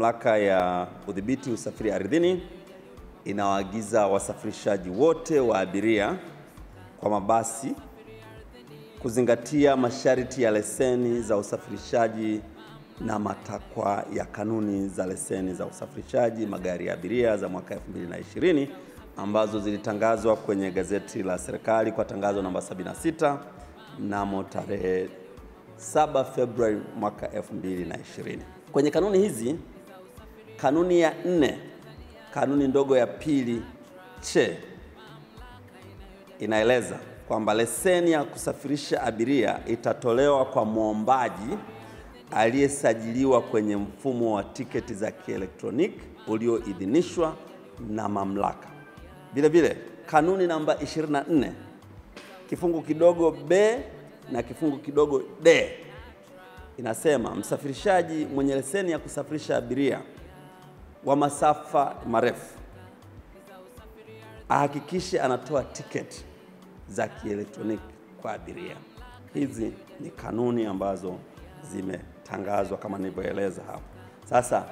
Mamlaka ya Udhibiti Usafiri Ardhini inawaagiza wasafirishaji wote wa abiria kwa mabasi kuzingatia masharti ya leseni za usafirishaji na matakwa ya kanuni za leseni za usafirishaji magari ya abiria za mwaka 2020 ambazo zilitangazwa kwenye gazeti la serikali kwa tangazo namba 76 mnamo tarehe 7 Februari mwaka 2020. Kwenye kanuni hizi, kanuni ya nne, kanuni ndogo ya pili che inaeleza kwamba leseni ya kusafirisha abiria itatolewa kwa mwombaji aliyesajiliwa kwenye mfumo wa tiketi za kielektroniki ulioidhinishwa na mamlaka. Vile vile kanuni namba 24 kifungu kidogo b na kifungu kidogo d inasema msafirishaji mwenye leseni ya kusafirisha abiria wa masafa marefu ahakikishe anatoa tiketi za kielektroniki kwa abiria. Hizi ni kanuni ambazo zimetangazwa kama nilivyoeleza hapo. Sasa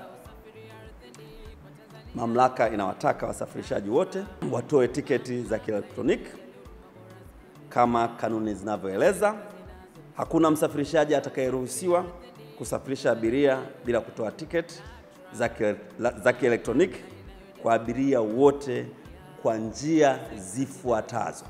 mamlaka inawataka wasafirishaji wote watoe tiketi za kielektroniki kama kanuni zinavyoeleza. Hakuna msafirishaji atakayeruhusiwa kusafirisha abiria bila kutoa tiketi za kielektroniki kwa abiria wote kwa njia zifuatazo: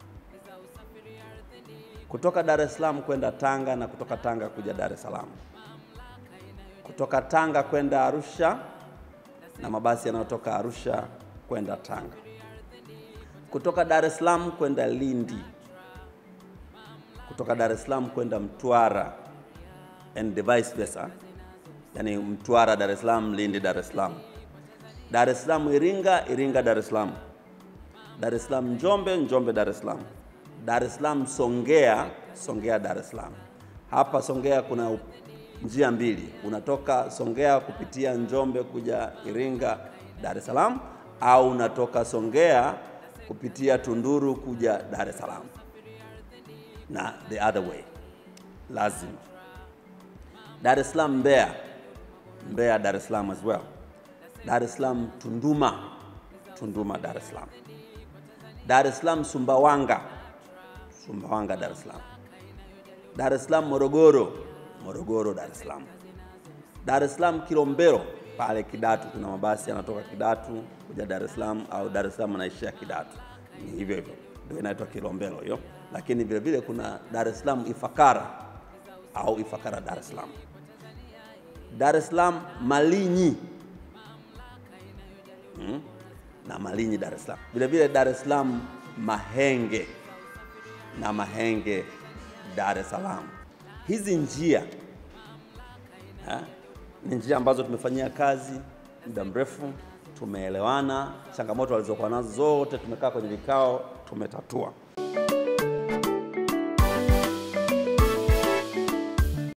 kutoka Dar es Salaam kwenda Tanga na kutoka Tanga kuja Dar es Salaam, kutoka Tanga kwenda Arusha na mabasi yanayotoka Arusha kwenda Tanga, kutoka Dar es Salaam kwenda Lindi, kutoka Dar es Salaam kwenda Mtwara and vice versa, yani Mtwara Dar es Salaam, Lindi Dar es Salaam, Dar es Salaam Iringa, Iringa Dar es Salaam, Dar es Salaam Njombe, Njombe Dar es Salaam, Dar es Salaam Songea, Songea Dar es Salaam. Hapa Songea kuna njia mbili, unatoka Songea kupitia Njombe kuja Iringa Dar es Salaam, au unatoka Songea kupitia Tunduru kuja Dar es Salaam, na the other way lazima. Dar es Salaam Mbeya, Mbeya Dar es Salaam as well. Dar es Salaam Tunduma, Tunduma Dar es Salaam. Dar es Salaam Sumbawanga, Sumbawanga Dar es Salaam. Dar es Salaam Morogoro, Morogoro Dar es Salaam. Dar es Salaam Kilombero, pale Kidatu kuna mabasi yanatoka Kidatu kuja Dar es Salaam au Dar es Salaam anaishia Kidatu. Ni hivyo hivyo. Ndio inaitwa Kilombero hiyo. Lakini vile vile kuna Dar es Salaam Ifakara au Ifakara Dar es Salaam. Dar es Salaam Malinyi. Hmm? na Malinyi Dar es Salaam. Vile vile Dar es Salaam Mahenge na Mahenge Dar es Salaam. Hizi njia ha, ni njia ambazo tumefanyia kazi muda mrefu, tumeelewana, changamoto walizokuwa nazo zote tumekaa kwenye vikao, tumetatua.